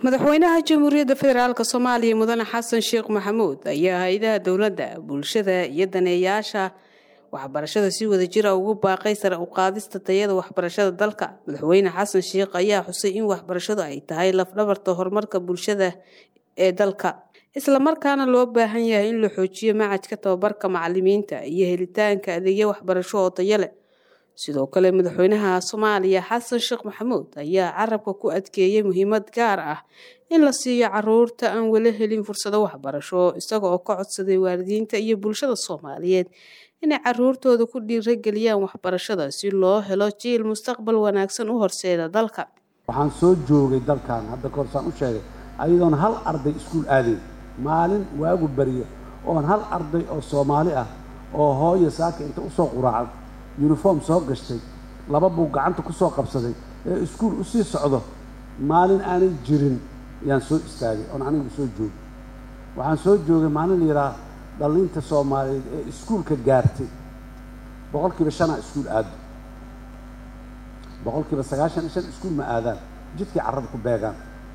madaxweynaha jamhuuriyadda federaalk soomaaliya mudane xasan sheekh maxamuud ayaa hay-adaha dowladda bulshada iyo daneeyaasha waxbarashada si wadajira ugu baaqay sare u qaadista tayada waxbarashada dalka madaxweyne xasan sheekh ayaa xusay in waxbarashadu ay tahay lafdhabarta horumarka bulshada ee dalka islamarkaana loo baahan yahay in la xoojiyo macadka tababarka macalimiinta iyo helitaanka adeegyo waxbarasho oo tayo leh sidoo kale madaxweynaha soomaaliya xasan sheekh maxamuud ayaa carabka ku adkeeyey muhiimad gaar ah in la siiyo caruurta aan weli helin fursado waxbarasho isaga oo ka codsaday waalidiinta iyo bulshada soomaaliyeed inay caruurtooda ku dhiirageliyaan waxbarashada si loo helo jiil mustaqbal wanaagsan u horseeda dalka waxaan soo joogay dalkan hadda kahor u sheegay ayadoon hal arday iskuul aadayn maalin waagu barya oon hal arday oo soomaali ah oo hooyo saaka inta usoo quraacad yuniform soo gashtay laba buu gacanta ku soo qabsaday ee iskuul u sii socdo maalin aanay jirin yaan soo istaagay oon anigu soo joogay waxaan soo joogay maalin la yidhaha dhallinta soomaaliyeed ee iskuulka gaartay boqol kiiba shanaa iskuul aado boqol kiiba sagaashan iyo shan iskuul ma aadaan jidkii carrada ku beegaan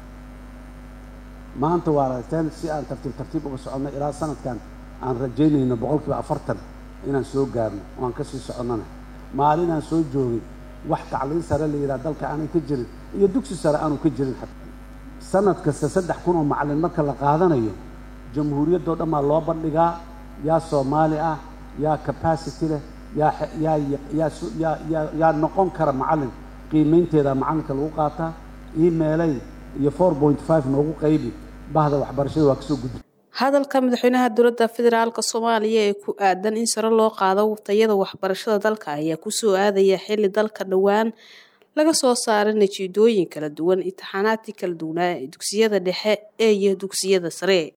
maanta waa aragteen si aan tartiib tartiib uga soconno ilaa sanadkan aan rajaynayno boqol kiiba afartan inaan soo gaarno oo aan ka sii soconnana maalinaan soo joogay wax tacliin sare la yidhaha dalka aanay ka jirin iyo dugsi sare aanu ka jirin sanad kasta saddex kun oo macallin marka la qaadanayo jamhuuriyaddoo dhan baa loo bandhigaa yaa soomaali ah yaa capacity leh yaa yaa yaa yaa yaa noqon kara macallin qiimaynteeda macallinka lagu qaataa emailay iyo four point five noogu qaybi bahda waxbarashada waa kasoo gudbi hadalka madaxweynaha dowladda federaalk soomaaliya ee ku aadan in sare loo qaado tayada waxbarashada dalka ayaa kusoo aadaya xilli dalka dhowaan laga soo saaray natiijooyin kala duwan imtixaanaadkii kala duwanaa ee dugsiyada dhexe ee iyo dugsiyada sare